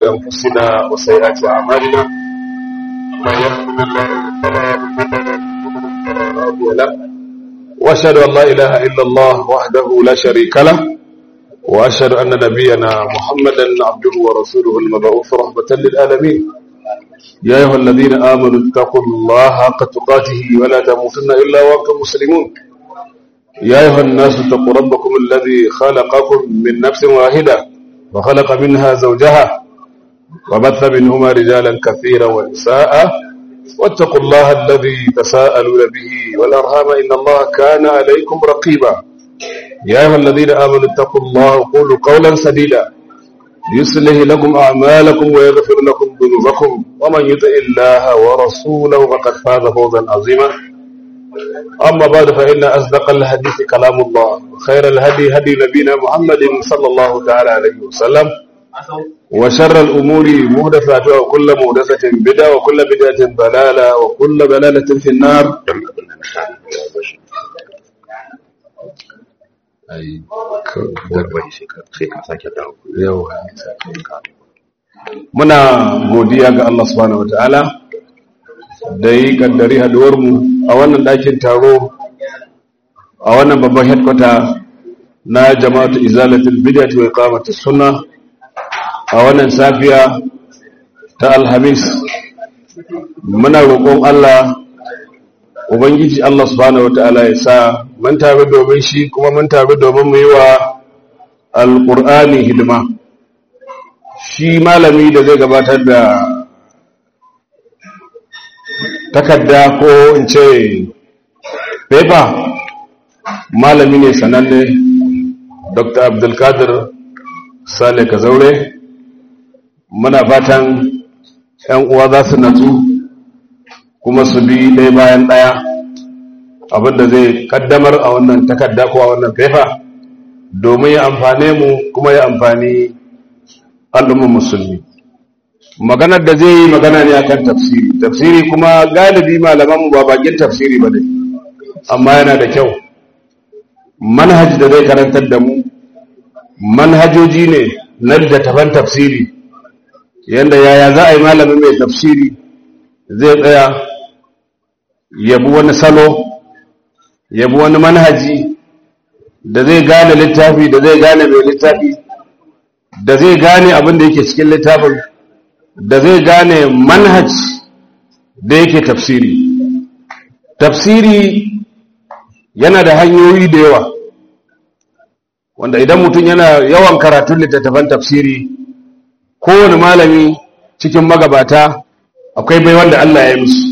أنفسنا وسيئات أعمالنا من يهد الله فلا مضل له وأشهد أن لا إله إلا الله وحده لا شريك له وأشهد أن نبينا محمدا عبده ورسوله المبعوث رحمة للعالمين يا أيها الذين آمنوا اتقوا الله حق تقاته ولا تموتن إلا وأنتم مسلمون يا أيها الناس اتقوا ربكم الذي خلقكم من نفس واحدة وخلق منها زوجها وبث منهما رجالا كثيرا ونساء واتقوا الله الذي تساءلون به والأرهام إن الله كان عليكم رقيبا يا أيها الذين آمنوا اتقوا الله وقولوا قولا سديدا يصلح لكم أعمالكم ويغفر لكم ذنوبكم ومن يطع الله ورسوله فقد فاز فوزا عظيما أما بعد فإن أصدق الحديث كلام الله خير الهدي هدي نبينا محمد صلى الله تعالى عليه وسلم وشر الأمور مهدفاتها وكل مهدفة بدعة وكل بدعة ضلالة وكل ضلالة في النار أي muna godiya ga Allah subhanahu wataala da yi kaddari haduwarmu a wannan ɗakin taro a wannan babban headquarter na jama'atu izalatul bid'ah wa iqamatus sunna a wannan safiya ta alhamis muna roƙon Allah ubangiji Allah subhanahu wataala ya sa mun taru domin shi kuma mun taru domin mu yi wa alqur'ani hidima shi malami da zai gabatar da takarda ko in ce paper malami ne sananne dr abdulkadir sale kazaure muna fatan yan uwa za su natsu kuma su bi ɗaya bayan ɗaya abinda zai kaddamar a wannan takarda ko a wannan paper domin ya amfane mu kuma ya amfani al'ummar musulmi maganar da zai yi magana ne akan tafsiri tafsiri kuma galibi malaman ba bakin tafsiri ba ne amma yana da kyau manhaji da zai karantar da mu manhajoji ne na littattafan tafsiri yadda yaya za a yi malamin mai tafsiri zai tsaya yabi wani salo yabi wani manhaji da zai gane littafi da zai gane mai littafi da zai gane abin da yake cikin littafin da zai gane manhaj da yake tafsiri tafsiri yana da hanyoyi da yawa wanda idan mutum yana yawan karatun littattafan tafsiri kowane malami cikin magabata akwai bai wanda Allah ya yi musu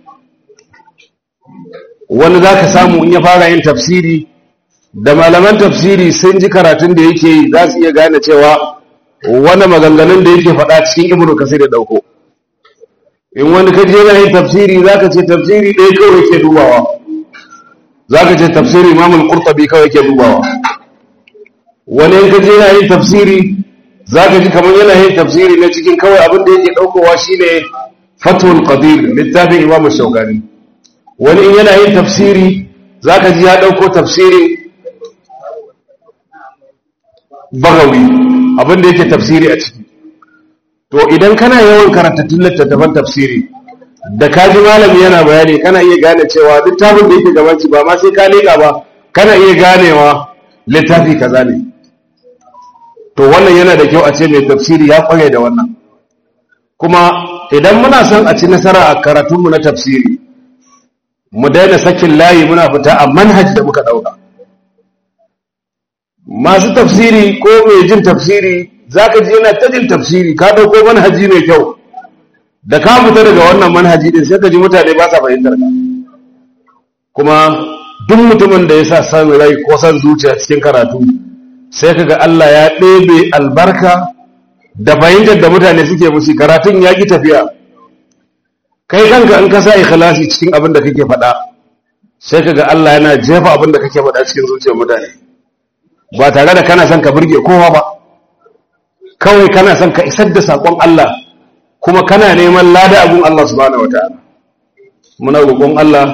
wani za ka samu in ya fara yin tafsiri da malaman tafsiri sun ji karatun da yake yi za su iya gane cewa wani maganganun da yake faɗa cikin ibnu kasir da ɗauko in wani ka je yana yin tafsiri za ka ce tafsiri ɗaya kawai ke dubawa za ka ce tafsiri imamul qurtubi kawai ke dubawa wani in ka je yana yin tafsiri za ka ji kamar yana yin tafsiri na cikin kawai abin da yake ɗaukowa shine fatul qadir littafin imam shaukani wani in yana yin tafsiri za ka ji ya ɗauko tafsirin bagawi abin da yake tafsiri a ciki to idan kana yawan karatattun littattafan tafsiri da kaji malami yana bayani kana iya gane cewa littafin da yake gabanci ba ma sai ka leƙa ba kana iya ganewa littafi kaza ne to wannan yana da kyau a ce mai tafsiri ya kware da wannan kuma idan muna son a ci nasara a karatunmu na tafsiri mu daina sakin layi muna fita a manhaj da muka ɗauka masu tafsiri ko mai jin tafsiri za ka ji yana ta jin tafsiri ka ɗauko manhaji mai kyau da ka fita daga wannan manhaji din sai ka ji mutane ba sa fahimtar ka kuma duk mutumin da ya sa san rai ko san zuciya cikin karatu sai ka ga Allah ya ɗebe albarka da fahimtar da mutane suke musu karatun ya ƙi tafiya kai kanka in ka sa ikhlasi cikin abin da kake faɗa sai ka ga Allah yana jefa abin da kake faɗa cikin zuciyar mutane ba tare da kana son ka burge kowa ba kawai kana son ka isar da saƙon Allah kuma kana neman lada abun Allah subhanahu wataala muna roƙon Allah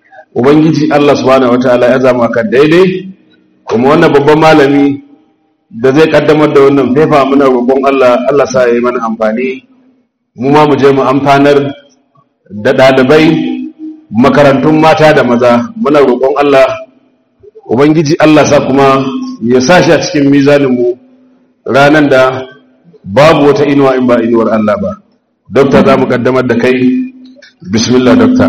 ubangiji Allah subhanahu wataala ya zama ka daidai kuma wannan babban malami da zai kaddamar da wannan fefa muna roƙon Allah Allah sa ya yi mana amfani mu ma mu je mu amfanar da ɗalibai makarantun mata da maza muna roƙon Allah ubangiji Allah sa kuma ya sa shi a cikin mizaninmu ranar da babu wata inuwa in ba inuwar Allah ba dokta za mu kaddamar da kai bismillah dokta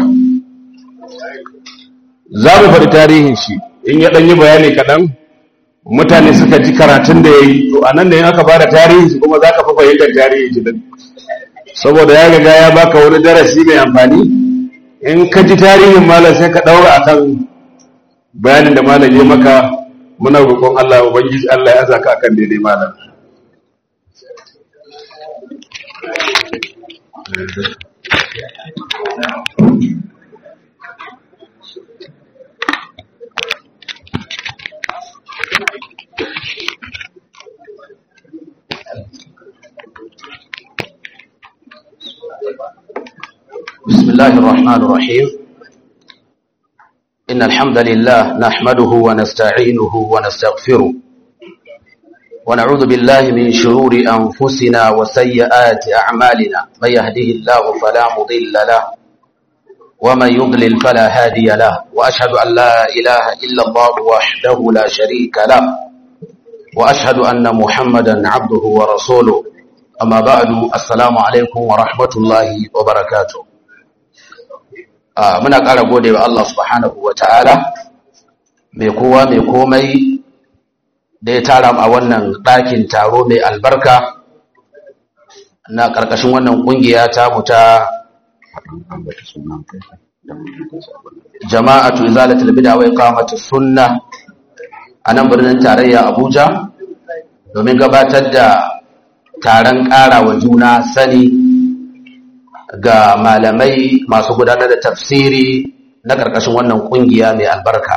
za mu faɗi tarihin shi in ya ɗanyi bayani kaɗan mutane suka ji karatun da ya yi to a nan da yin aka ba da tarihin shi kuma za ka fi fahimtar tarihin shi din saboda ya riga ya baka wani darasi mai amfani in ka ji tarihin malam sai ka ɗaura a kan bayanin da malam ya maka muna roƙon Allah ubangiji Allah ya zaka akan daidai malam بسم الله الرحمن الرحيم إن الحمد لله نحمده ونستعينه ونستغفره ونعوذ بالله من شرور أنفسنا وسيئات أعمالنا من يهده الله فلا مضل له ومن يضلل فلا هادي له وأشهد أن لا إله إلا الله وحده لا شريك له وأشهد أن محمدا عبده ورسوله أما بعد السلام عليكم ورحمة الله وبركاته muna ƙara gode wa Allah subhanahu wa ta'ala mai kowa mai komai da ya tara a wannan ɗakin taro mai albarka na ƙarƙashin wannan ƙungiya ta muta jama'atu izalatul bid'a wa iqamatus sunna a nan birnin tarayya Abuja domin gabatar da taron ƙara wa juna sani ga malamai masu gudanar da tafsiri na ƙarƙashin wannan ƙungiya mai albarka.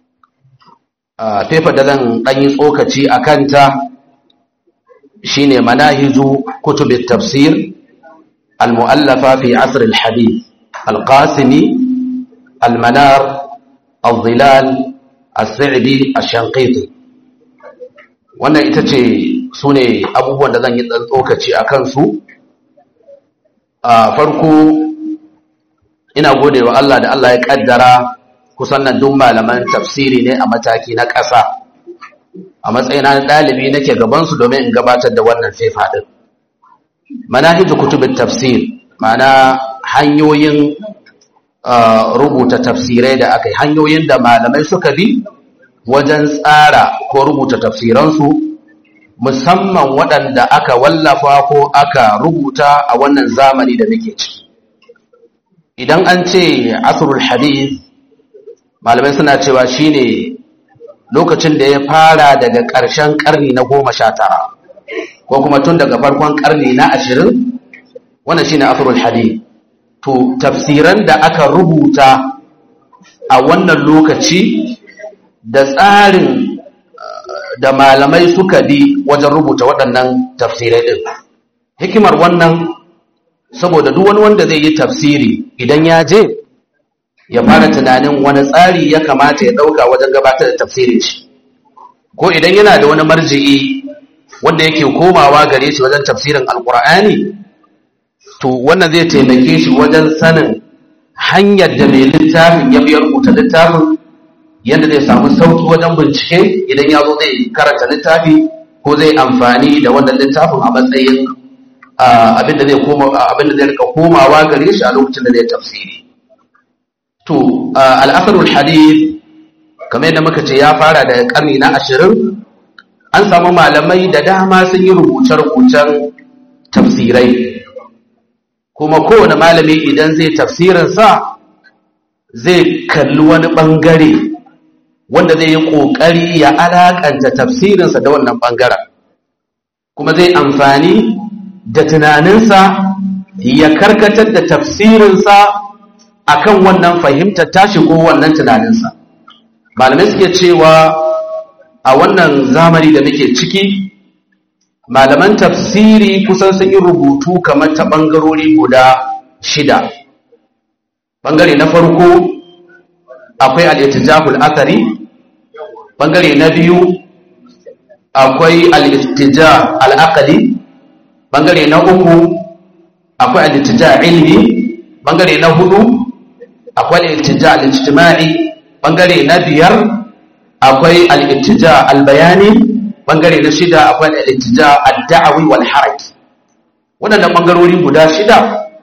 Fefa da zan ɗanyi tsokaci a kanta shi ne manahiju kutubin tafsir al-mu'allafa fi asir al-hadith al-qasimi al-manar al-zilal al-sa'idi al-shanqiti wannan ita ce su ne abubuwan da zan yi tsokaci a kansu a farko ina gode wa Allah da Allah ya kaddara kusan nan duk malaman tafsiri ne a mataki na ƙasa a matsayina na ɗalibi nake gabansu domin in gabatar da wannan fefa ɗin manahiju kutubin tafsir ma'ana hanyoyin rubuta tafsirai da aka yi hanyoyin da malamai suka bi wajen tsara ko rubuta tafsiransu musamman waɗanda aka wallafa ko aka rubuta a wannan zamani da muke ciki idan an ce asrul hadith malamai suna cewa shine lokacin da ya fara daga ƙarshen ƙarni na goma sha tara ko kuma tun daga farkon ƙarni na ashirin wannan shine asrul hadith to tafsiran da aka rubuta a wannan lokaci da tsarin da malamai suka bi wajen rubuta waɗannan tafsirai ɗin hikimar wannan saboda duk wani wanda zai yi tafsiri idan ya je ya fara tunanin wani tsari ya kamata ya ɗauka wajen gabatar da tafsirin shi ko idan yana da wani marji'i wanda yake komawa gare shi wajen tafsirin alkur'ani to wannan zai taimake shi wajen sanin hanyar da mai littafin ya biya rubuta littafin yadda zai samu sauki wajen bincike idan ya zo zai karanta littafi ko zai amfani da wannan littafin a matsayin abinda zai koma abinda zai rika komawa gare shi a lokacin da zai tafsiri to al-asrul hadith kamar yadda muka ce ya fara daga karni na ashirin an samu malamai da dama sun yi rubuce-rubucen tafsirai kuma kowane malami idan zai tafsirinsa zai kalli wani ɓangare wanda zai yi ƙoƙari ya alaƙanta tafsirinsa da wannan ɓangaren kuma zai amfani da tunaninsa ya karkatar da tafsirinsa akan wannan fahimtar tashi ko wannan tunaninsa malamai suke cewa a wannan zamani da muke ciki malaman tafsiri kusan sun yi rubutu kamar ta ɓangarori guda shida ɓangare na farko akwai al'itijahul asari ɓangare na biyu akwai al-ittija al-aqli bangare na uku akwai al-ittija ilmi bangare na hudu akwai al-ittija al-ijtima'i bangare na biyar akwai al-ittija al-bayani bangare na shida akwai al-ittija ad-da'wi wal haraki waɗannan bangarori guda shida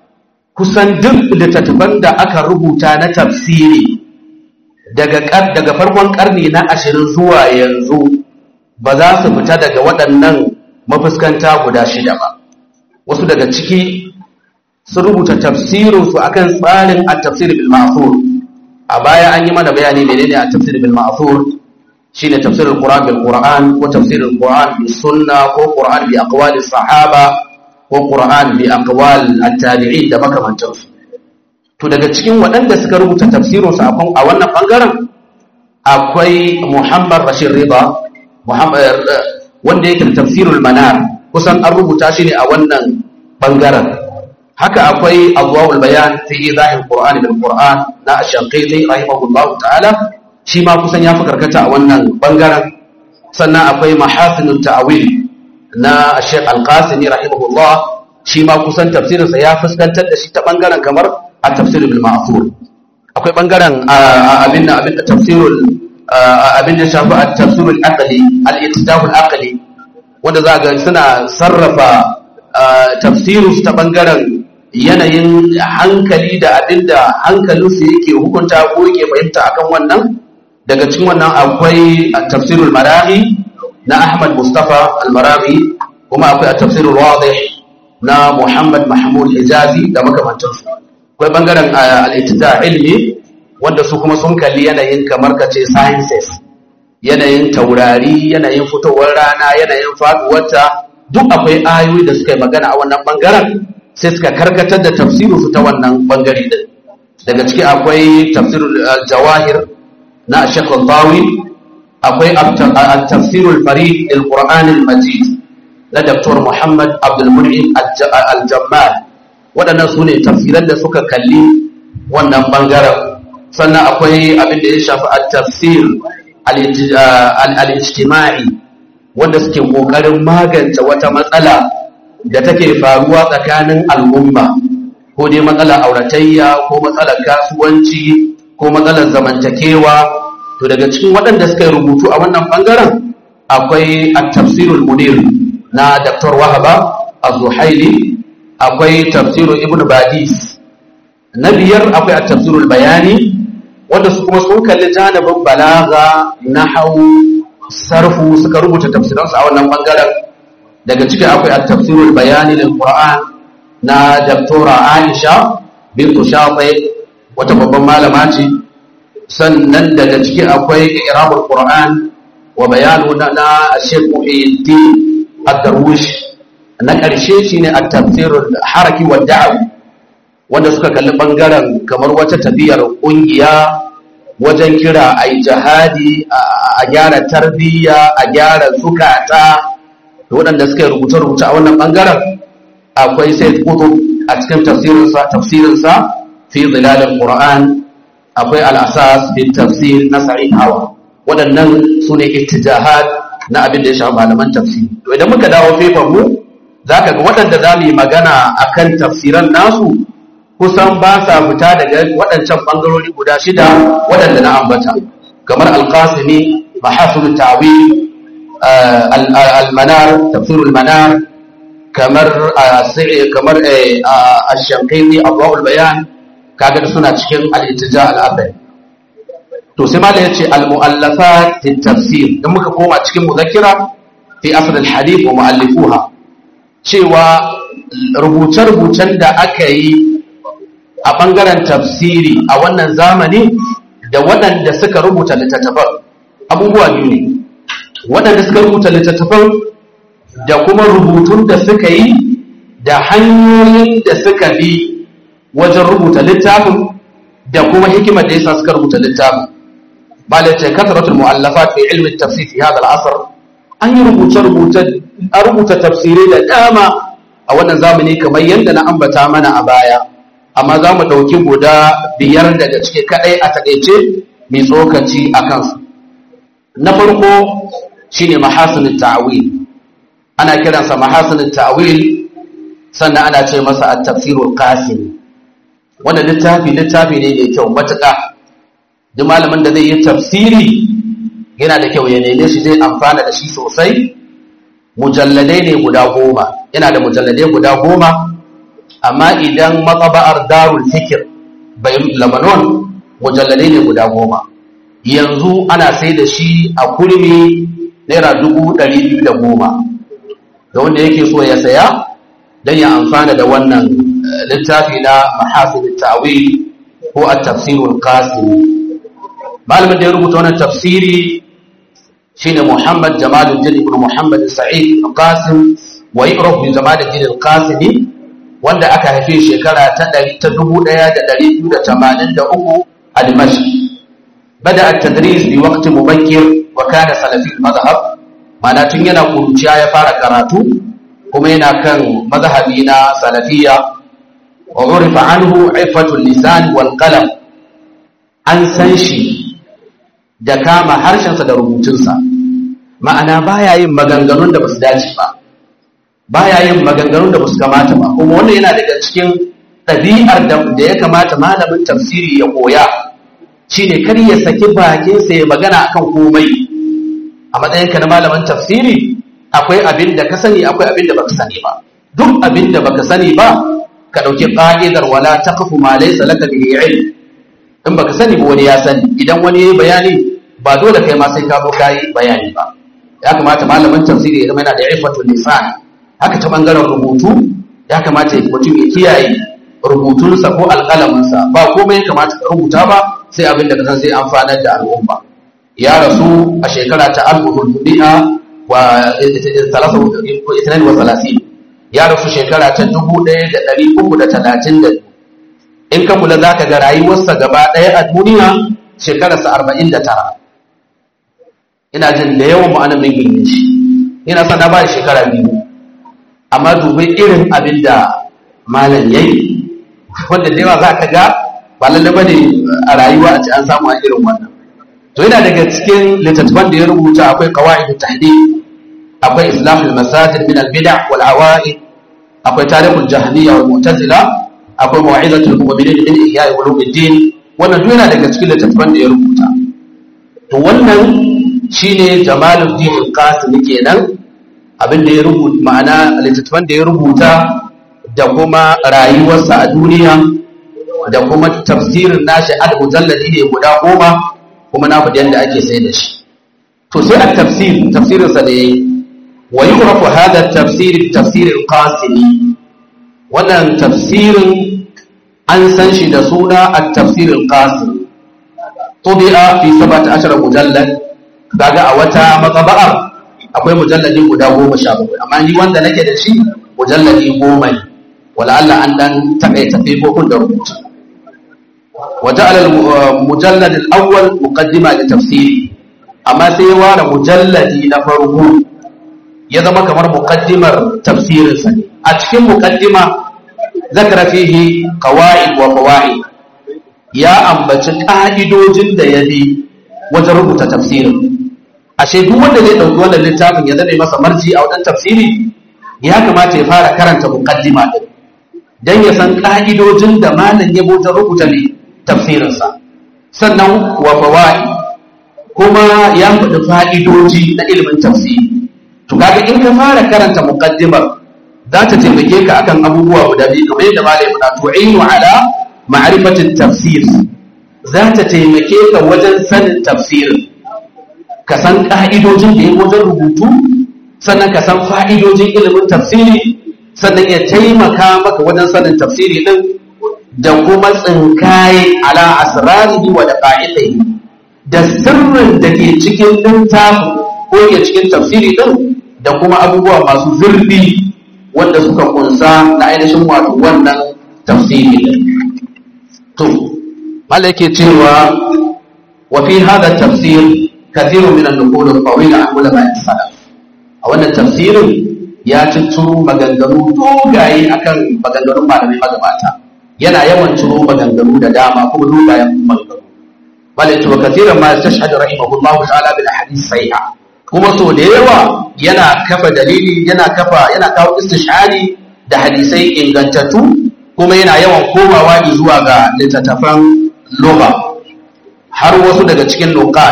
kusan duk littattafan da aka rubuta na tafsiri daga daga farkon karni na ashirin zuwa yanzu ba za su fita daga waɗannan mafuskanta guda shida ba wasu daga ciki sun rubuta tafsirinsu akan tsarin at-tafsir bil ma'thur a baya an yi mana bayani menene at-tafsir bil ma'thur shine tafsirul qur'an bil qur'an ko tafsirul qur'an bis sunna ko qur'an bi aqwali sahaba ko qur'an bi aqwal at-tabi'in da makamantansu to daga cikin waɗanda suka rubuta tafsirinsu a wannan bangaren akwai Muhammad Rashid Rida Muhammad wanda yake da tafsirul manar kusan an rubuta shi ne a wannan bangaren haka akwai adwaul bayan fi idahil qur'an bil qur'an na ash-shanqiti rahimahullahu ta'ala shi ma kusan ya fi karkata a wannan bangaren sannan akwai mahasinut ta'wil na Sheikh Al-Qasimi rahimahullah shi ma kusan tafsirinsa ya fuskantar da shi ta bangaren kamar at-tafsir bil ma'thur akwai bangaren abin da abin da tafsirul abin da shafi at-tafsirul aqli al-ittidaf al-aqli wanda za ga suna sarrafa tafsirus ta bangaren yanayin hankali da abin da hankalinsu yake hukunta ko yake fahimta akan wannan daga cikin wannan akwai tafsirul marahi na Ahmad Mustafa al-Marahi kuma akwai tafsirul wadih na Muhammad Mahmud Hijazi da makamantansu akwai bangaren al-ittida ilmi wanda su kuma sun kalli yanayin kamar kace sciences yanayin taurari yanayin fitowar rana yanayin faduwarta duk akwai ayoyi da suka yi magana a wannan bangaren sai suka karkatar da tafsirinsu ta wannan bangare din daga ciki akwai tafsirul jawahir na Sheikh Al-Bawi akwai at-tafsirul farid al-Qur'an al-Majid na Dr. Muhammad Abdul Mun'im al-Jammal waɗannan su ne tafsiran da suka kalli wannan bangaren sannan akwai abin da ya shafi at-tafsir al-ijtima'i wanda suke kokarin magance wata matsala da take faruwa tsakanin al'umma ko dai matsalar auratayya ko matsalar kasuwanci ko matsalar zamantakewa to daga cikin waɗanda suka yi rubutu a wannan ɓangaren akwai at-tafsirul munir na Dr. Wahaba Az-Zuhaili akwai tafsirul Ibn Badis na biyar akwai at-tafsirul bayani wanda su kuma sun kalli janibin balaga nahwu sarfu suka rubuta tafsiransu a wannan ɓangaren daga ciki akwai at-tafsirul bayani lil Qur'an na Dr. Aisha bintu Shafi wata babban malama ce sannan daga ciki akwai irabul qur'an wa bayanu na na Sheikh Muhyiddin Ad-Darwish na ƙarshe shine at-tafsirul haraki wa da'wi wanda suka kalli bangaren kamar wata tafiyar kungiya wajen kira ai jihadi a gyara tarbiyya a gyara zukata da waɗanda suka yi rubuce-rubuce a wannan bangaren akwai Sayyid Qutb a cikin tafsirinsa tafsirinsa fi zilalil Qur'an akwai al'asas bin tafsir na sa'id hawa waɗannan su ne ittijahat na abin da ya shafi malaman tafsir to idan muka dawo fefan mu za ka ga waɗanda za mu yi magana a kan tafsiran nasu kusan ba sa fita daga waɗancan ɓangarori guda shida waɗanda na ambata kamar alƙasimi mahasul ta'wil al-manar tafsirul manar kamar kamar ash-shanqiti abwaul bayan kaga suna cikin al-ittija al-athari to sai malai yace al-mu'allafat fi tafsir dan muka koma cikin muzakkira fi asr al-hadith wa mu'allifuha cewa rubuce-rubucen da aka yi a bangaren tafsiri a wannan zamani da waɗanda suka rubuta littattafan abubuwa biyu ne waɗanda suka rubuta littattafan da kuma rubutun da suka yi da hanyoyin da suka bi wajen rubuta littafin da kuma hikimar da yasa suka rubuta littafin bala ce kasratul mu'allafat fi ilmi tafsir fi hadha al-asr an yi rubuce rubuce a rubuta tafsirai da dama a wannan zamani kamar yadda na ambata mana a baya amma za mu ɗauki guda biyar daga ciki kaɗai a taƙaice mai tsokaci a kansu na farko shine mahasinut ta'wil ana kiransa mahasinut ta'wil sannan ana ce masa at-tafsirul qasim wannan littafi littafi ne mai kyau matuƙa duk malamin da zai yi tafsiri yana da kyau ya neme shi zai amfana da shi sosai mujalladai ne guda goma yana da mujalladai guda goma amma idan matsaba'ar darul fikir bai lamanon mujalladai ne guda goma yanzu ana sai da shi a kurmi naira dubu ɗari biyu da goma da wanda yake so ya saya don ya amfana da wannan littafi na mahasin ta'wil ko a tafsirul qasimi malamin da ya rubuta wannan tafsiri shine Muhammad Jamaluddin ibn Muhammad Sa'id al-Qasim wa yu'raf bi Jamaluddin al-Qasimi wanda aka haife shekara ta 1283 a Dimashq bada at-tadris bi waqt mubakkir wa kana salafi al-madhhab mana tun yana kuruciya ya fara karatu kuma yana kan mazhabi na salafiyya wa urifa anhu ifatul lisan wal qalam an san shi da kama harshensa da rubutunsa ma'ana baya yin maganganun da basu dace ba baya yin maganganun da basu kamata ba kuma wannan yana daga cikin ɗabi'ar da ya kamata malamin tafsiri ya koya shine kar ya saki bakinsa ya magana akan komai a matsayinka na malamin tafsiri akwai abin da ka sani akwai abin da baka sani ba duk abin da baka sani ba ka ɗauki ƙa'idar wala taqfu ma laysa laka bihi ilm in baka sani ba wani ya sani idan wani yayi bayani ba dole kai ma sai ka zo kai bayani ba ya kamata malamin tafsiri ya zama yana da ifatul lisan haka ta bangaren rubutu ya kamata mutum ya kiyaye rubutunsa ko alƙalaminsa ba komai ya kamata ka rubuta ba sai abin da ka san sai amfanar da al'umma ya rasu a shekara ta alfuhul hudi'a wa itinain wa salasin ya rasu shekara ta dubu ɗaya da ɗari uku da talatin da in ka kula za ka ga rayuwarsa gaba ɗaya a duniya shekararsa arba'in da tara ina jin da yawan ma'anar min girme shi ina sana ba shekara biyu amma dubai irin abin da malam ya yi wanda da yawa za ka ga ba lalle ba ne a rayuwa a ci an samu a irin wannan to yana daga cikin littattafan da ya rubuta akwai kawai tahdid akwai islamul masajid min al-bid'a wal awa'id akwai tarihul jahmiyya wal mu'tazila akwai mawa'izatul mu'minin min ihya'i ulumuddin wannan duk yana daga cikin littattafan da ya rubuta to wannan shine Jamaluddin al-Qasim kenan abin da ya rubuta ma'ana littattafan da ya rubuta da kuma rayuwarsa a duniya da kuma tafsirin nashi al-mujalladi ne guda goma kuma na faɗi yadda ake sai da shi to sai at-tafsir tafsirinsa da yayi wa yu'rafu hadha at-tafsir tafsir al-Qasimi wannan tafsirin an san shi da suna a tafsirin qasim tubi'a fi 17 mujallad kaga a wata matsaba'ar akwai mujalladi guda 17 amma ni wanda nake da shi mujalladi 10 ne wala Allah an dan takaita fifofin da rubutu وجعل المجلد الأول مقدمة لتفسيري أما سيوار مجلدي نفرقو يزم كمر مقدمة تفسير سني أتكلم مقدمة ذكر فيه قواعد وفوائد يا أمبتش قائدوجin da ya bi wajen rubuta tafsirin ashe duk wanda zai dauki wannan littafin ya zame masa marji a wajen tafsiri ya kamata ya fara karanta muqaddima din dan ya san ka'idojin da malam ya wajen rubuta ne tafsirinsa sannan wa fawaid kuma ya faɗi fa'idoji na ilimin tafsiri to kaga in ka fara karanta muqaddimar za ta taimake ka akan abubuwa guda biyu kamar yadda malai faɗa tu'inu ala ma'rifatit tafsir za ta taimake ka wajen sanin tafsirin ka san ka'idojin da ya wajen rubutu sannan ka san fa'idojin ilimin tafsiri sannan ya taimaka maka wajen sanin tafsiri din da kuma tsinkaye ala asrarihi wa daqa'iqihi da sirrin da ke cikin littafin ko ke cikin tafsiri din da kuma abubuwa masu zurfi wanda suka kunsa na ainihin wato wannan tafsiri din to malai yake cewa wa fi hada tafsir kathirun min an-nuqul al-tawila an ulama salaf a wannan tafsirin ya cicciro maganganu dogaye akan maganganun malamai magabata yana yawan ciro maganganu da dama kuma dogayen maganganu bal to kathiran ma tashhadu rahimahullahu ta'ala bil ahadith sahiha kuma so da yawa yana kafa dalili yana kafa yana kawo istishari da hadisai ingantattu kuma yana yawan komawa zuwa ga littattafan lugha har wasu daga cikin luqat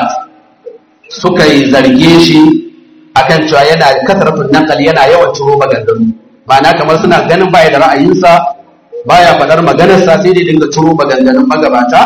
suka yi zarge shi akan cewa yana kasarfin nakal yana yawan ciro maganganu ma'ana kamar suna ganin baya da ra'ayinsa baya faɗar maganarsa sai dai dinga ciro maganganun magabata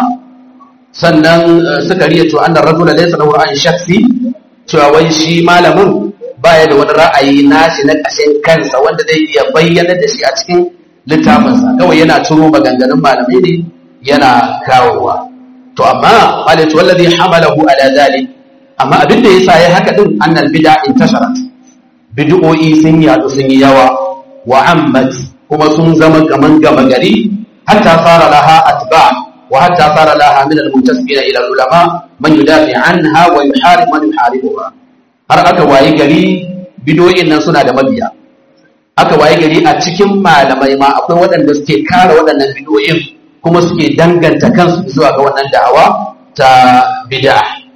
sannan suka riya cewa annar rajula laysa lahu ra'ayin shakhsi cewa wai shi malamin baya da wani ra'ayi nashi na ƙashin kansa wanda zai iya bayyana da shi a cikin littafinsa kawai yana ciro maganganun malamai ne yana kawowa to amma malatu wallazi hamalahu ala zalik amma abin da yasa ya haka din annal bid'a intasharat bid'o'i sun yadu sun yi yawa wa ammat kuma sun zama kaman gama gari hatta fara laha atba wa hatta fara laha min al-muntasibina ila ulama man yudafi anha wa yuharib man yuharibuha har aka wayi gari bid'o'in nan suna da mabiya aka wayi gari a cikin malamai ma akwai waɗanda suke kare waɗannan bid'o'in kuma suke danganta kansu zuwa ga wannan da'awa ta bid'a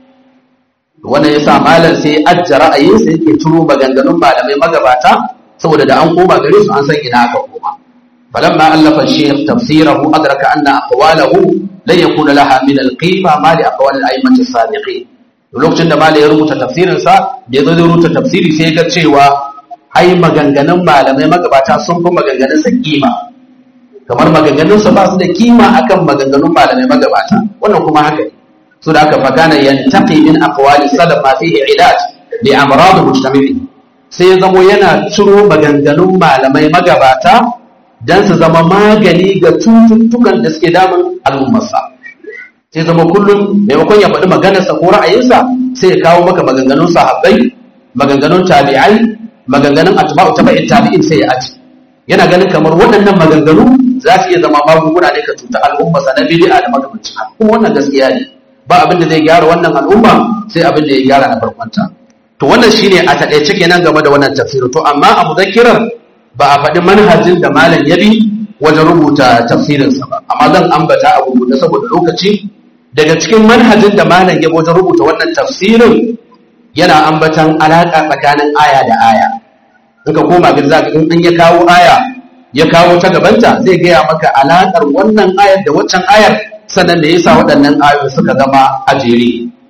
wannan yasa malam sai ajja ra'ayinsa yake turo maganganun malamai magabata saboda da an koma gare su an san ina aka koma falamma allafa shaykh tafsirahu adraka anna aqwalahu lan yakuna laha min al-qima ma li aqwal al-a'immati as-sabiqin lokacin da malam ya rubuta tafsirin sa da yazo zai rubuta tafsiri sai ga cewa ai maganganun malamai magabata sun fi maganganun sa kima kamar maganganun sa ba su da kima akan maganganun malamai magabata wannan kuma haka ne so da aka fakana yantaqi min aqwali salaf ma fihi ilaj li amrad mujtami'i sai ya zamo yana ciro maganganun malamai magabata dan su zama magani ga cututtukan da suke damun al'ummarsa sai zama kullum maimakon ya faɗi maganarsa ko ra'ayinsa sai ya kawo maka maganganun sahabbai maganganun tabi'ai maganganun atba'u tabi'in tabi'in sai ya aji yana ganin kamar waɗannan maganganu za su iya zama magunguna ne ka cuta al'ummarsa na bid'a da makamancin kuma wannan gaskiya ne ba abin da zai gyara wannan al'umma sai abin da ya gyara na farkonta to wannan shine a takaice kenan game da wannan tafsirin to amma a mudakkirar ba a faɗi manhajin da malam ya bi wajen rubuta tafsirinsa ba amma zan ambata a rubuta saboda lokaci daga cikin manhajin da malam ya wajen rubuta wannan tafsirin yana ambatan alaƙa tsakanin aya da aya in ka koma ga zaka in an ya kawo aya ya kawo ta gabanta zai gaya maka alaƙar wannan ayar da waccan ayar sannan da yasa waɗannan ayoyi suka zama a jere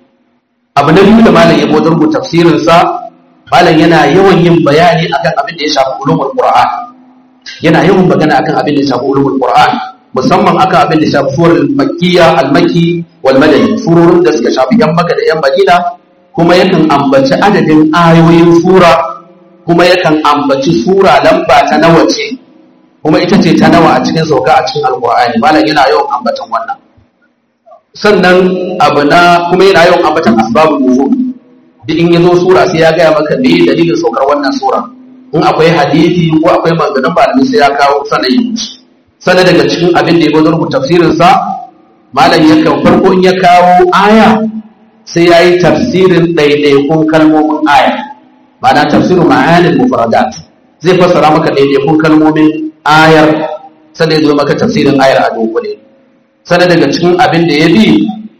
abu na biyu da malam ya wajen rubuta tafsirinsa malam yana yawan yin bayani akan abin da ya shafi ulumul qur'an yana yawan magana akan abin da ya shafi ulumul qur'an musamman akan abin da ya shafi surar makkiya al-makki wal madani surorin da suka shafi yan makka da yan madina kuma yakan ambaci adadin ayoyin sura kuma yakan ambaci sura lamba ta nawa ce kuma ita ce ta nawa a cikin sauka a cikin alqur'ani malam yana yawan ambatan wannan sannan abu na kuma yana yawan ambatan asbabun nuzul duk in yazo sura sai ya gaya maka me dalilin saukar wannan sura in akwai hadisi ko akwai maganganun malami sai ya kawo sanayi sannan daga cikin abin da ya gwada rubuta tafsirin sa malam yakan farko in ya kawo aya sai ya yi tafsirin ɗaiɗaikun kalmomin aya ma'ana tafsirin ma'anin mufradat zai fassara maka ɗaiɗaikun kalmomin ayar sannan ya zo maka tafsirin ayar a dunkule sannan daga cikin abin da ya bi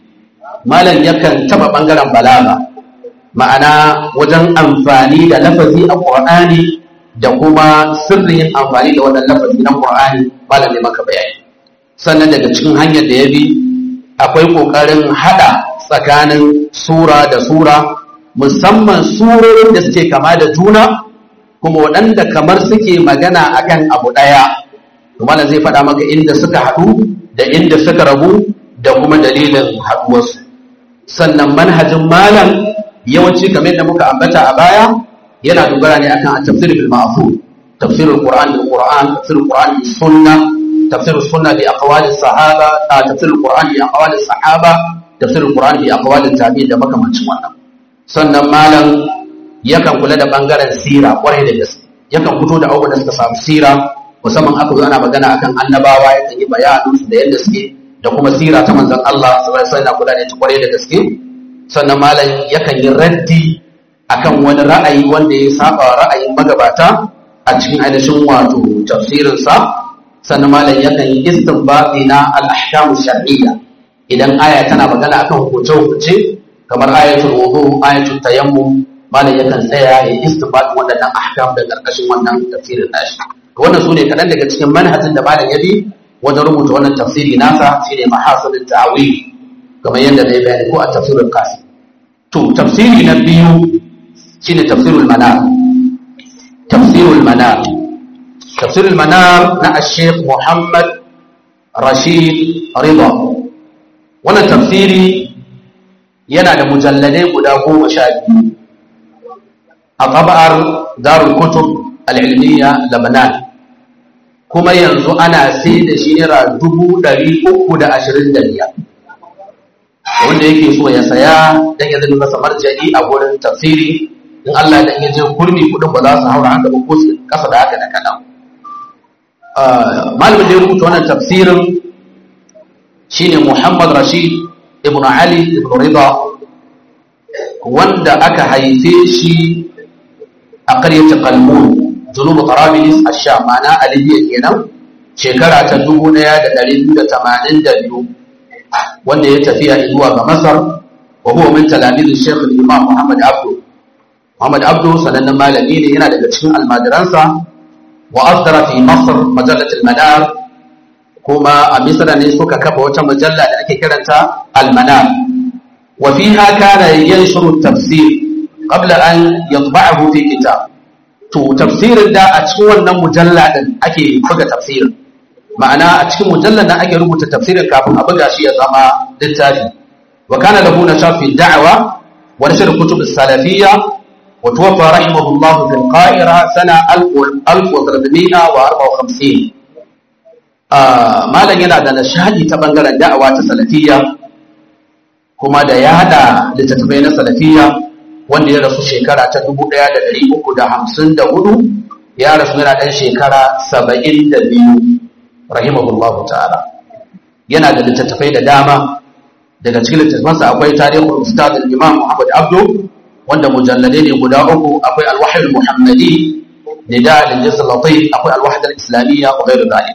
malam yakan taɓa ɓangaren balaga ma'ana wajen amfani da lafazi a ƙur'ani da kuma sirrin amfani da wannan lafazi na ƙur'ani malam ne maka bayani sannan daga cikin hanyar da ya bi akwai ƙoƙarin haɗa tsakanin sura da sura musamman surorin da suke kama da juna kuma waɗanda kamar suke magana akan abu ɗaya malam zai faɗa maka inda suka haɗu da inda suka rabu da kuma dalilin haɗuwarsu sannan manhajin malam yawanci kamar da muka ambata a baya yana dogara ne akan tafsir bil ma'thur tafsir al-Qur'an bil Qur'an tafsir al-Qur'an bis sunna tafsir sunna bi aqwali sahaba tafsir al-Qur'an bi aqwali sahaba tafsir al-Qur'an bi aqwali tabi'in da makamancin wannan sannan malam yakan kula da bangaren sira kwarai da gaske yakan fito da abubuwan da suka samu sira musamman aka zo ana magana akan annabawa yakan yi bayanin su da yadda suke da kuma sira ta manzon Allah sallallahu alaihi wasallam kula da ita kwarai da gaske sannan malam yakan yi raddi akan wani ra'ayi wanda ya saba ra'ayin magabata a cikin ainihin wato tafsirinsa sannan malam yakan yi istinbati na al-ahkamu shar'iyya idan aya tana magana akan hukunce hukunce kamar ayatul wudu ayatul tayammum malam yakan tsaya ya istinbat waɗannan ahkam da ƙarƙashin wannan tafsirin nashi wannan su ne kaɗan daga cikin manhajin da malam ya bi wajen rubuta wannan tafsiri nasa shine mahasilin ta'awil kamar yadda na yi bayani ko a tafsirul qasim to tafsiri na biyu shine tafsirul manar tafsirul manar tafsirul manar na ash-shaykh Muhammad Rashid Rida wannan tafsiri yana da mujalladai guda goma sha biyu a taba'ar darul kutub al-ilmiya Lebanon kuma yanzu ana sai da shi naira dubu ɗari uku da ashirin da biyar wanda yake so ya saya dan ya zama masa marja'i a gurin tafsiri in Allah dan ya je kurmi kudin ba za su haura haka ba ko su kasa da haka da kadan malamin da ya rubuta wannan tafsirin shine Muhammad Rashid ibn Ali ibn Rida wanda aka haife shi a ƙaryar Qalmun junubu Tarabilis ash-Sham ma'ana a Libya kenan shekara ta 1282 wanda ya tafiya zuwa ga Masar wa huwa min talamiz Sheikh Imam Muhammad Abdu Muhammad Abdu sanannen malami ne yana daga cikin almajiransa wa asdara fi Masar majallat al-Manar kuma a Misra ne suka kafa wata mujalla da ake kiranta al-Manar wa fiha kana yanshuru at-tafsir qabla an yatba'ahu fi kitab to tafsirin da a cikin wannan mujalla din ake buga tafsirin ma'ana a cikin mujallar da ake rubuta tafsirin kafin a buga shi ya zama littafi wa kana lahu nashar fi da'wa wa nashr kutub as-salafiyya wa tuwaffa rahimahullah fil qahira sana 1354 ah malan yana da nashadi ta bangaren da'awa ta salafiyya kuma da ya hada littattafai na salafiyya wanda ya rasu shekara ta 1354 ya rasu yana dan shekara 72 rahimahullahu ta'ala yana da littattafai da dama daga cikin littattafansa akwai tarihul ustad al-imam Muhammad Abdu wanda mujalladai ne guda uku akwai al-wahyi al-muhammadi nida al-jins al-latif akwai al-wahda al-islamiyya wa ghayr dhalik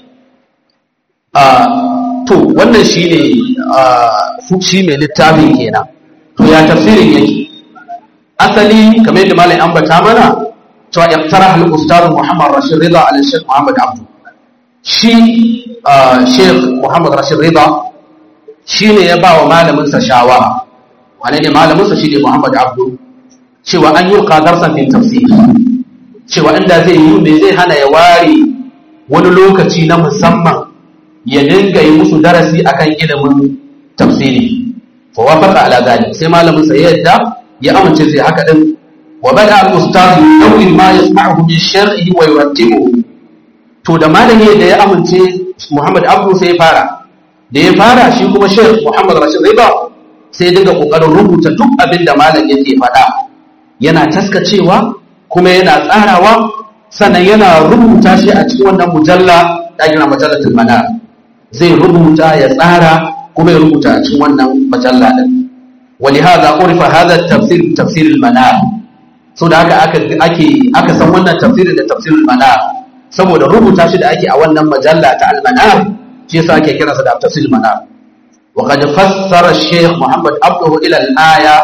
to wannan shine su shi mai littafin kenan to ya tafsirin yake asali kamar yadda malai ambata mana cewa iftara al-ustad Muhammad Rashid Rida al-Sheikh Muhammad Abdu shi sheikh muhammad rashid riba shi ne ya ba wa malaminsa shawara wane ne malaminsa shi ne muhammad abdu cewa an yi darsan fin tafsir cewa inda zai yi mai zai hana ya ware wani lokaci na musamman ya dinga yi musu darasi akan ilimin tafsiri fa wafaqa ala zalik sai malaminsa ya yadda ya amince zai haka din wa bada al-ustad yawin ma yasma'uhu min shar'ihi wa yurattibuhu to da malami da ya amince Muhammad Abdu sai ya fara da ya fara shi kuma Sheikh Muhammad Rashid Riba sai ya dinga kokarin rubuta duk abin da malam yake faɗa yana taskacewa kuma yana tsarawa sannan yana rubuta shi a cikin wannan mujalla da gina majallatul manar zai rubuta ya tsara kuma ya rubuta a cikin wannan mujalla din ولهذا عرف هذا التفسير تفسير المنار so da haka ake aka san wannan tafsirin da tafsirul manar saboda rubuta shi da ake a wannan majalla ta al-manar shi yasa ake kira sa da tafsir manar wa qad fassara shaykh muhammad abduhu ila al-aya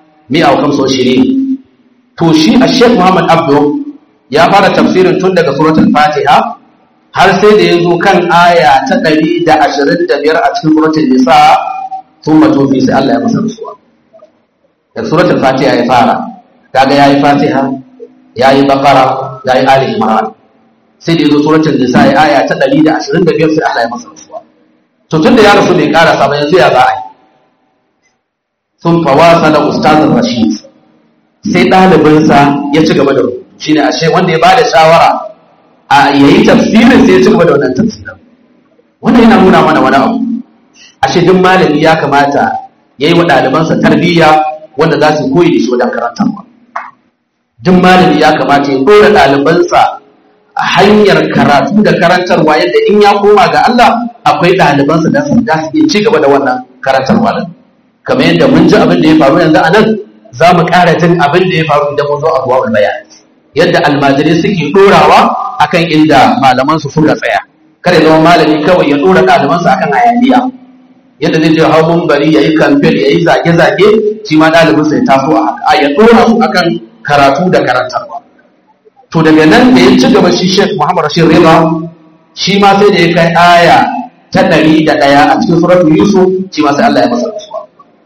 125 to shi shaykh muhammad abdu ya fara tafsirin tun daga suratul fatiha har sai da yazo kan aya ta 125 a cikin suratul nisa thumma tufi sai Allah ya masa rasuwa da suratul fatiha ya fara kaga yayi fatiha yayi baqara yayi ali imran sai da yazo suratul nisa ya aya ta 125 sai Allah ya masa rasuwa to tunda ya rasu bai karasa ba yanzu ya za a yi sun fawasa da ustazin rashid sai ɗalibinsa ya ci gaba da rubutu shine ashe wanda ya bada shawara a yayi tafsirin sai ya ci gaba da wannan tafsirin wannan yana nuna mana wani abu ashe duk malami ya kamata ya yi wa ɗalibansa tarbiyya wanda za su koyi da shi wajen karantarwa duk malami ya kamata ya ɗora ɗalibansa a hanyar karatu da karantarwa yadda in ya koma ga Allah akwai ɗalibansa da su da su iya ci gaba da wannan karantarwa din kamar yadda mun ji abin da ya faru yanzu a nan za mu ƙara jin abin da ya faru idan mun zo a zuwa bayan yadda almajirai suke ɗorawa akan inda malamansu suka tsaya kada ya zama malami kawai ya ɗora ɗalibansa akan hayaniya yadda zai je hau bari ya yi kamfen ya yi zage-zage shi ma ɗalibinsa ya taso a haka a ya ɗora su akan karatu da karantarwa to daga nan da ya ci gaba shi Sheikh Muhammad Rashid Rida shi ma sai da ya kai aya ta ɗari da ɗaya a cikin suratul Yusuf shi ma sai Allah ya masa rasuwa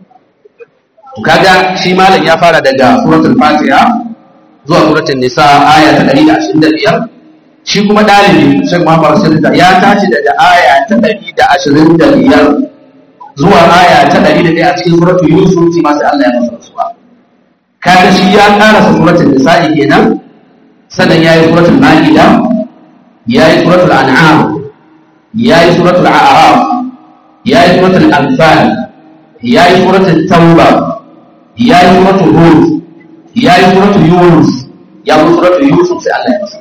to kaga shi malam ya fara daga suratul Fatiha zuwa suratul Nisa aya ta ɗari da ashirin da biyar shi kuma ɗalibi Sheikh Muhammad Rashid Rida ya tashi daga aya ta ɗari da ashirin da biyar zuwa aya ta ɗari da ɗaya a cikin suratul Yusuf shi ma sai Allah ya masa rasuwa kaga shi ya karasa suratul Nisa'i kenan sannan ya yi suratul ma'ida ya yi suratul an'am ya yi suratul a'raf ya yi suratul anfal ya yi suratul tauba ya yi suratul hud ya yi suratul yunus ya yi suratul yusuf sai Allah ya masa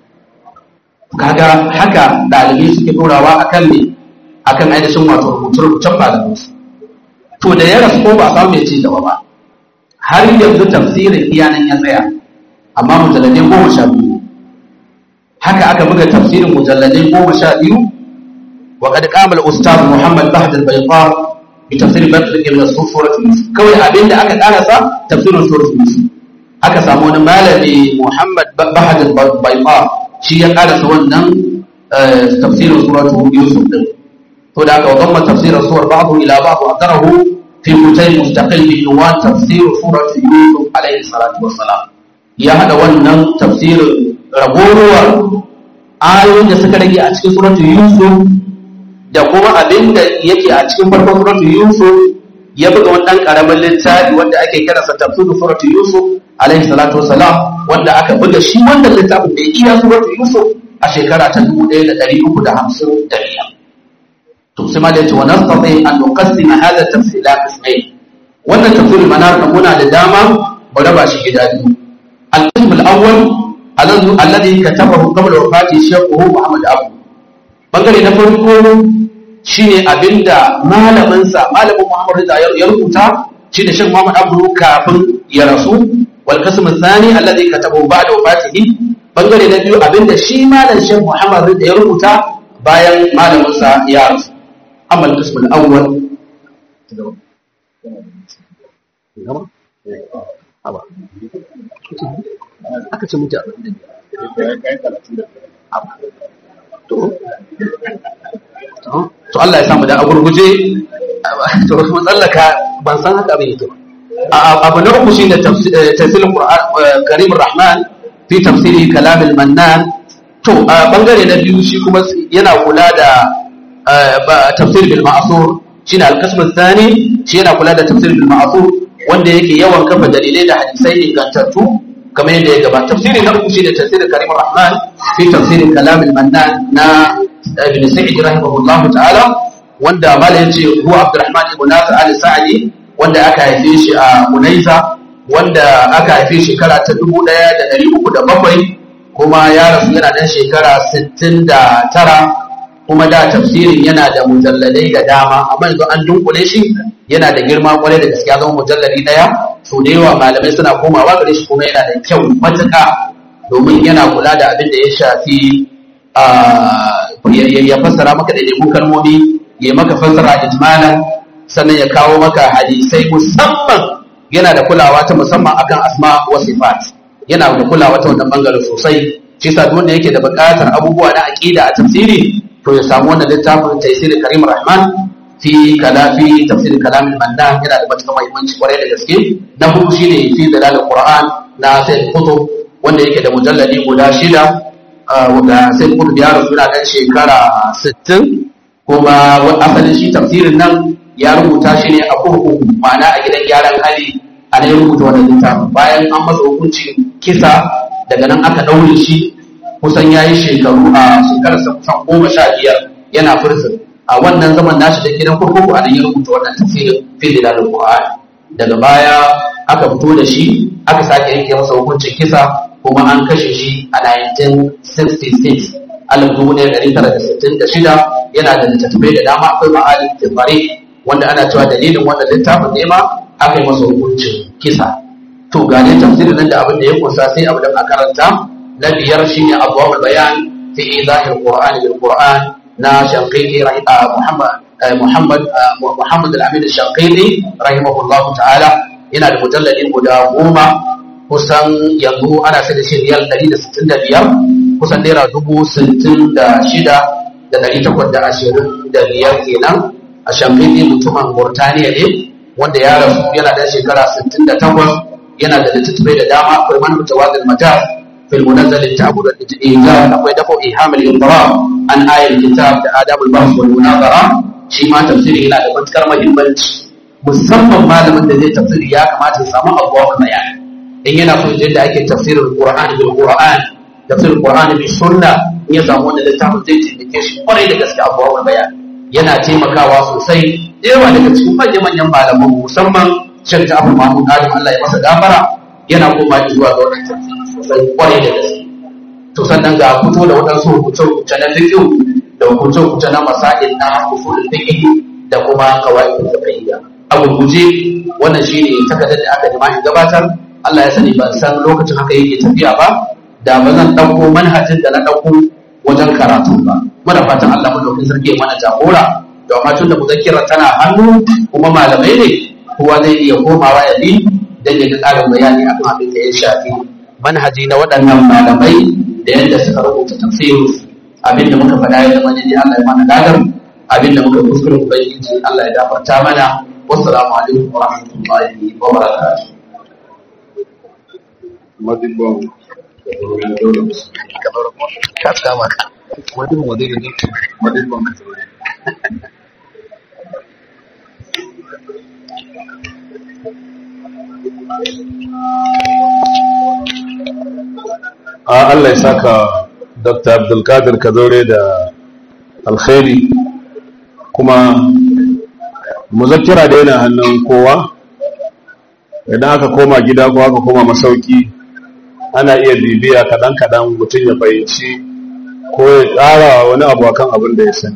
kaga haka dalibai suke dorawa akan ne akan ainihin wato rubuce-rubucen malamansu to da ya rasu ko ba a samu mai ci gaba ba har yanzu tafsirin iyanan ya tsaya amma mujalladai goma sha biyu haka aka buga tafsirin mujalladai goma sha biyu wa kad qama al-ustad Muhammad Bahd al-Bayqa bi tafsir Badr ibn Surat Yusuf kawai abinda aka karasa tafsirin surat Yusuf aka samu wani malami Muhammad Bahd al-Bayqa shi ya karasa wannan tafsirin surat Yusuf din to da aka wadamma tafsirin suwar ba'd ila ba'd wa tarahu fi kutay mustaqil bi unwan tafsir surat Yusuf alayhi salatu wassalam ya haɗa wannan tafsirin ragowar ayoyin da suka rage a cikin suratul yusuf da kuma abin da yake a cikin farkon suratul yusuf ya buga wannan karamin littafi wanda ake kiransa tafsirin suratul yusuf alaihi salatu wasalam wanda aka buga shi wannan littafin da ya iya suratul yusuf a shekara ta dubu ɗaya da ɗari uku da hamsin da biyar to sai ma da yace wa nastati an nuqassima hadha tafsir ila qismayn wannan tafsirin manar muna da dama mu raba shi gida biyu القسم الأول الذي كتبه قبل وفاة شيخه محمد أبو bangare na farko shine abinda malaminsa malamin Muhammad Rida ya rubuta shi da Sheikh Muhammad Abdu kafin ya rasu wal qism athani alladhi katabahu ba'da wafatihi bangare na biyu abinda shi malam Sheikh Muhammad Rida ya rubuta bayan malaminsa ya rasu amma al qism al awwal aka ce mutu to Allah ya samu da agurguje to mun tsallaka ban san haka abin yake ba abu na uku shine tafsirin Qur'an Karim Rahman fi tafsiri kalam al-Mannan to bangare na biyu shi kuma yana kula da tafsir bil ma'thur shine al-qism ath-thani shi yana kula da tafsir bil ma'thur wanda yake yawan kafa dalilai da hadisai ingantattu kamar yadda ya gaba tafsiri na uku shine tafsirin Karim Rahman fi tafsirin kalam al-Mannan na Ibn Sa'id rahimahullah ta'ala wanda mala yace huwa Abdurrahman ibn Nasir al-Sa'di wanda aka haife shi a Unaiza wanda aka haife shekara ta 1307 kuma ya rasu yana dan shekara 69 kuma da tafsirin yana da mujalladai da dama amma yanzu an dunkule shi yana da girma kwarai da gaskiya zama mujalladi daya so da yawa malamai suna komawa gare shi kuma yana da kyau matuƙa domin yana kula da abin da ya shafi ya fassara maka da lemun kalmomi ya maka fassara ijmalan sannan ya kawo maka hadisai musamman yana da kulawa ta musamman akan asma wa sifat yana da kulawa ta wannan bangaren sosai shi sa wanda yake da buƙatar abubuwa na aqida a tafsiri to ya samu wannan littafin tafsir Karim Rahman fi kalafi tafsir kalamin mandan yana da matuƙar muhimmanci kwarai da gaske na hudu shine fi dalalul qur'an na sayyid kutub wanda yake da mujalladi guda shida wanda sayyid kutub ya rasu yana dan shekara 60 kuma asalin shi tafsirin nan ya rubuta shi ne a kurkuku ma'ana a gidan gyaran hali a ne rubuta wannan littafin bayan an masa hukuncin kisa daga nan aka ɗaure shi kusan ya yi shekaru a shekararsa kusan goma sha biyar yana fursun a wannan zaman nashi da gidan kurkuku a nan ya rubuta wannan tafsirin fili da Qur'an daga baya aka fito da shi aka sake yanke masa hukuncin kisa kuma an kashe shi a 1966 alif dubu ɗaya ɗari tara da sittin da shida yana da littattafai da dama akwai ma'alin tafari wanda ana cewa dalilin wannan littafin ne ma aka yi masa hukuncin kisa to ga ne tafsirin nan da abin da ya kusa sai abu da a karanta na biyar shine abuwa bayan fi izahir qur'an bil qur'an na shanqiti muhammad muhammad muhammad al-amin shanqiti rahimahullah ta'ala yana da mujalladi guda goma kusan yanzu ana sai da shi riyal 165 kusan naira dubu sittin da shida da ɗari takwas da ashirin da biyar kenan a shamfini mutumin burtaniya ne wanda ya rasu yana da shekara sittin da takwas yana da littattafai da dama akwai man mutawadil mata fil munazzal ta'bud al ijaz akwai dafo ihamul indara an ayal kitab da adabul bahth wal munazara shi ma tafsiri yana da matukar muhimmanci musamman malamin da zai tafsiri ya kamata ya samu abuwa bayani in yana so yadda ake tafsirin qur'ani bil qur'an tafsirin qur'ani bil sunna in ya samu wannan littafin zai taimake shi kwarai da gaske abuwa bayani yana taimakawa sosai yawa daga cikin manyan manyan malaman musamman shan Ja'far Mahmud Adam Allah ya masa gafara yana koma zuwa ga wannan tafsiri sosai kwarai da gaske to sannan ga fito da waɗansu hukunce-hukunce na fiqh da hukunce-hukunce na masail na usulul fiqh da kuma qawaid fiqhiyya a gurguje wannan shine takardar da aka nima in gabatar Allah ya sani ban san lokacin haka yake tafiya ba da ba zan ɗauko manhajin da na ɗauko wajen karatu ba muna fatan Allah madaukakin sarki ya mana jagora da amma tun da muzakkira tana hannu kuma malamai ne kowa zai iya komawa ya bi dan ya ga ƙarin bayani akan abin da ya shafi manhaji na waɗannan malamai da yadda suka rubuta tafsirin abin da muka faɗa ya zama ne Allah ya mana gadar abin da muka kuskure ubangiji Allah ya gafarta mana wassalamu alaikum wa rahmatullahi wa barakatuh ka kama ka wani modeli ne a Allah ya saka Dr. Abdulkadir Kazaure da alkhairi kuma muzakkira da yana hannun kowa idan aka koma gida ko aka koma masauki ana iya bibiya kaɗan-kaɗan mutum ya fahimci ko ya ƙara wani abu akan abin da ya sani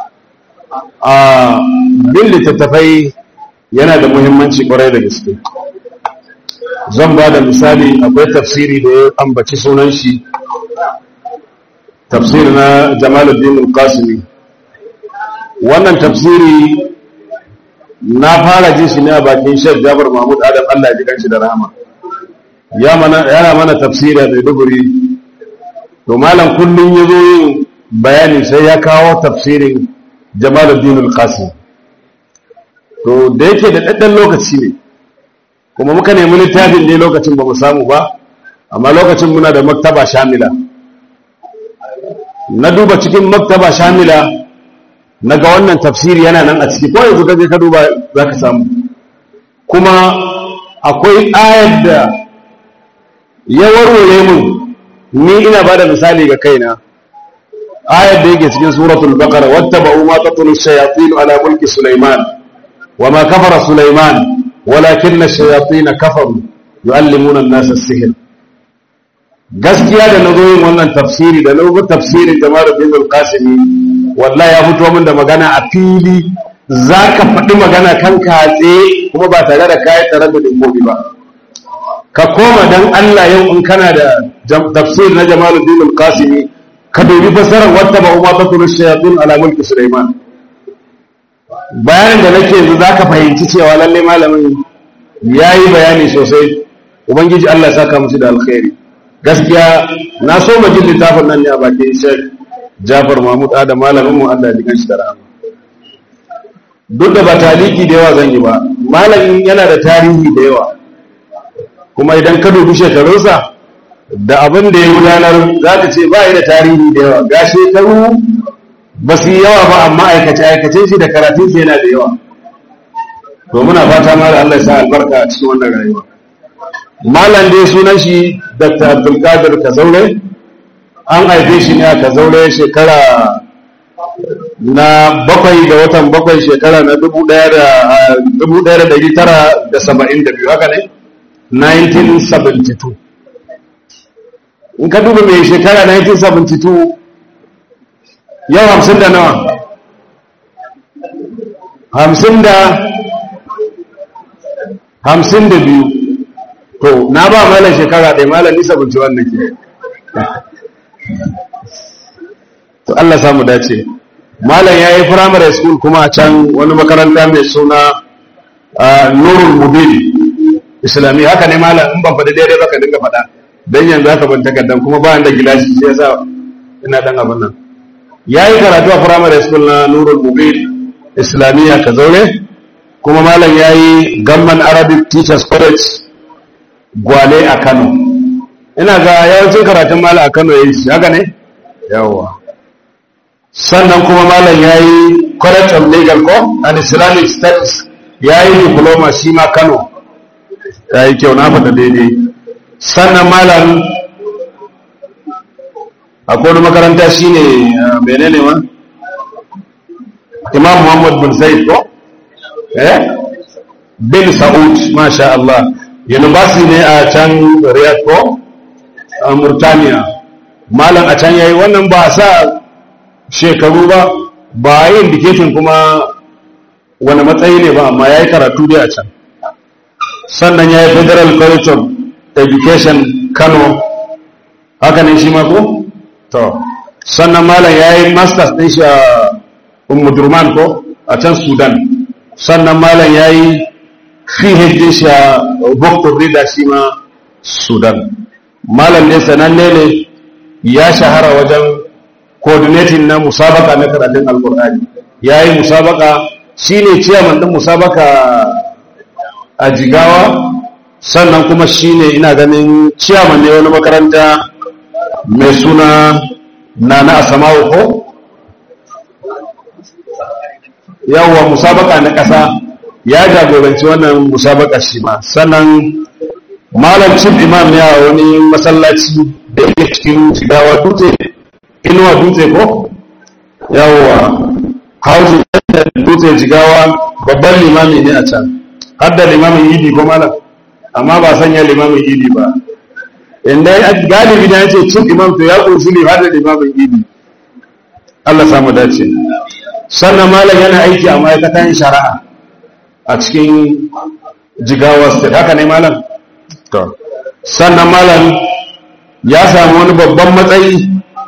a bin littattafai yana da muhimmanci ƙwarai da gaske zan ba da misali akwai tafsiri da ya ambaci sunan shi tafsiri na jamaluddin al-qasimi wannan tafsiri na fara jin shi ne a bakin shek jabar mahmud adam allah ya ji shi da rahama yana mana tafsiri a maiduguri to malam kullum ya zo yin bayani sai ya kawo tafsirin jamaluddin al-qasim to da yake da ɗaɗɗan lokaci ne kuma muka nemi littafin ne lokacin ba mu samu ba amma lokacin muna da maktaba shamila na duba cikin maktaba shamila na ga wannan tafsiri yana nan a ciki ko yanzu ka je ka duba za ka samu kuma akwai ayar da ya warware mun ni ina ba da misali ga kaina ayar da yake cikin suratul baqara wattaba'u ma tatlu shayatin ala mulki sulaiman wama kafara sulaiman walakin ash-shayatin kafaru yu'allimuna an-nasa as-sihr gaskiya da nazo yin wannan tafsiri da nazo tafsirin jama'ar bin al-qasimi wallahi ya fito min da magana a fili zaka faɗi magana kan katse kuma ba tare da kai tare da dinkobi ba ka koma dan Allah yau in kana da tafsir na Jamaluddin al-Qasimi ka dubi fasarar wata ba umma ta turu shayatin ala mulki Sulaiman bayanin da nake yanzu zaka fahimci cewa lalle malamin yayi bayani sosai ubangiji Allah ya saka musu da alkhairi gaskiya na so mu ji littafin nan ne a bakin Sheikh Jafar Mahmud Adam malamin mu Allah ya jikan shi da rahama duk da ba taliki da yawa zan yi ba malamin yana da tarihi da yawa kuma idan ka dubi shekarunsa da abin da ya gudanar za ka ce ba da tarihi da yawa ga shekaru ba su yi yawa ba amma aikace-aikacen shi da karatun shi yana da yawa to muna fata ma da Allah ya sa albarka a cikin wannan rayuwa malam dai sunan shi dr abdulkadir kazaure an haife shi ne a kazaure shekara na bakwai ga watan bakwai shekara na dubu ɗaya da ɗari tara da saba'in da biyu haka ne 1972 in ka duba mai shekara 1972 yau hamsin da nawa hamsin da hamsin da biyu to na ba malar shekara ɗaya malar nisa bunci wannan ke to Allah samu dace malam ya yi primary school kuma a can wani makaranta mai suna nurul mubin islamiyya haka ne malam in ban faɗi daidai ba ka dinga faɗa dan yanzu haka ban takardar kuma ba da gilashi sai yasa ina dan abin nan yayi karatu a primary school na Nurul Mubin islamiyya ka zaure kuma malam yayi Gamman Arabic Teachers College Gwale a Kano ina ga yawancin karatun malam a Kano yayi shi haka ne yawa sannan kuma malam yayi College of Legal Co and Islamic Studies yayi diploma shi ma Kano yayi kyau na faɗa daidai sannan malam akwai wani makaranta shine menene ma imam muhammad bin zaid ko eh bin sa'ud masha Allah university ne a can riyadh ko a murtaniya malam a can yayi wannan ba sa shekaru ba ba yi indication kuma wani matsayi ne ba amma yayi karatu dai a can sannan yayi federal college of education kano haka ne shi ma ko to sannan malam ya yi masters ɗin shi a umudurman ko a can sudan sannan malam ya yi phd shi a doctor breeder shi ma sudan malam ne sananne ne ya shahara wajen coordinating na musabaka na karatun alkur'ani ya yi musabaka shi ne ciyaman ɗin musabaka a jigawa sannan kuma shi ne ina ganin ciyaman ne wani makaranta mai suna na na asamawo ko yawwa musabaka na ƙasa ya jagoranci wannan musabaka shi ma sannan malam chief imam ya wani masallaci da yake cikin shigawa dutse inuwa dutse ko yawwa hausa da dutse jigawa babban limami ne a can har da limamin idi ko malam amma ba sanya limamin idi ba inda galibi da yace cin imam to ya kunshi ne har da limamin idi Allah samu dace sannan malam yana aiki a ma'aikatan shari'a a cikin jigawa state haka ne malam to sannan malam ya samu wani babban matsayi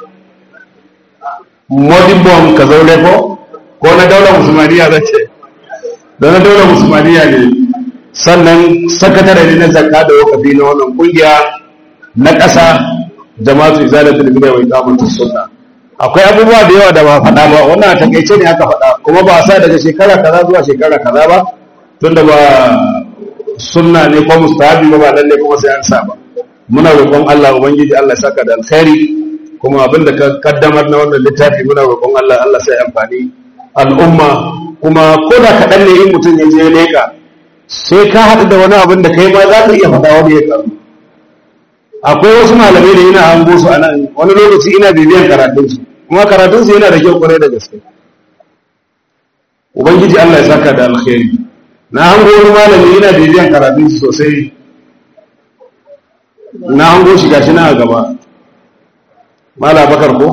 modibon ka zaure ko ko na daular musulmaniya zace da na daular musulmaniya ne sannan sakatare ne na zakka da wakafi na wannan kungiya na ƙasa jama'atu izalatul bid'a wa iqamatus sunna akwai abubuwa da yawa da ba faɗa ba wannan a takeice ne aka faɗa kuma ba sa daga shekara kaza zuwa shekara kaza ba tunda ba sunna ne ko mustahabi ba ba lalle kuma sai an sa ba muna roƙon Allah ubangiji Allah ya saka da alkhairi kuma abin da ka kaddamar na wannan littafi muna roƙon Allah Allah sai amfani al'umma kuma ko da kaɗan ne in mutum ya je ya leƙa sai ka haɗu da wani abin da kai ma za ka iya faɗa wani ya karu akwai wasu malamai da ina hango su a nan wani lokaci ina bibiyan karatunsu kuma karatunsu yana da kyau kwarai da gaske ubangiji Allah ya saka da alkhairi na hango wani malami ina bibiyan karatunsu sosai na hango shi gashi na a gaba mala bakar ko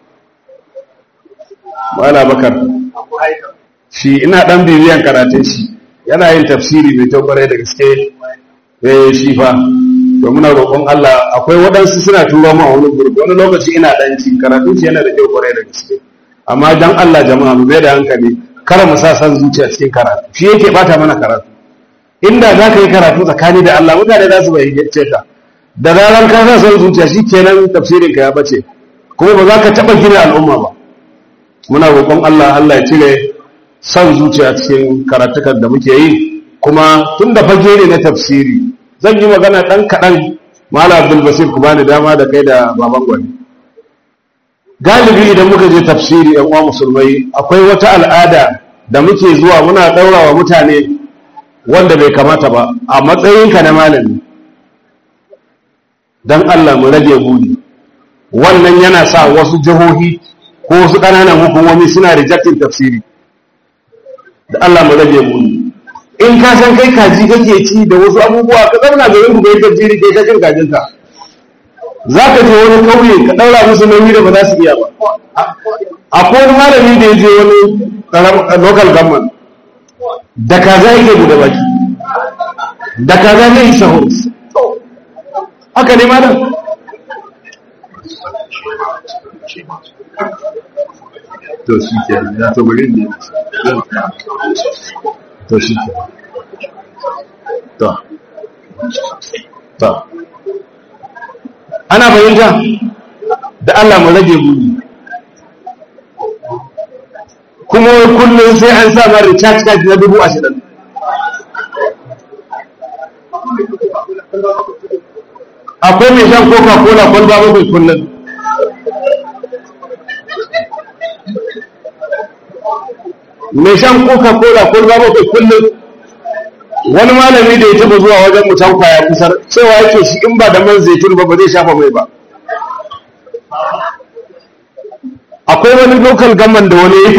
mala bakar shi ina dan bibiyan karatun shi yana yin tafsiri mai kyau kwarai da gaske eh shi fa to muna roƙon Allah akwai waɗansu suna turo mu a wani gurbi wani lokaci ina dan ci karatun shi yana da kyau kwarai da gaske amma dan Allah jama'a mu bai da hankali kar mu sa san zuciya cikin karatu shi yake bata mana karatu inda za ka yi karatu tsakani da Allah mutane za su bayyance ka da zaran ka sa san zuciya shi kenan tafsirin ka ya bace kuma ba za ka taɓa gina al'umma ba muna roƙon Allah Allah ya cire san zuciya cikin karatukan da muke yi kuma tun da fage ne na tafsiri zan yi magana ɗan kaɗan mala abdul basir ku bani dama da kai da baban gwani galibi idan muka je tafsiri yan uwa musulmai akwai wata al'ada da muke zuwa muna ɗaura wa mutane wanda bai kamata ba a matsayinka na malami don allah mu rage buri wannan yana sa wasu jihohi ko wasu ƙananan hukumomi suna rejectin tafsiri da allah mu rage buri in ka san kai kaji kake ci da wasu abubuwa ka zauna garin ku bai tafsiri kai ka cin kajinka za ka je wani kauye ka ɗaura musu nauyi da ba za su iya ba akwai wani malami da ya je wani local government da kaza yake guda baki da kaza ne yi sahur haka ne malam to shi ke ya to bari ne to shi ke to ta ana fahimta da Allah mu rage buri kuma wai kullum sai an sa ma recharge card na dubu ashirin akwai mai shan coca cola kwalba bakwai kullum mai shan coca cola kwalba bakwai kullum wani malami da ya taba zuwa wajen mutan kwaya kusar cewa yake shi in ba da man zaitun ba ba zai shafa mai ba akwai wani local gaman da wani yake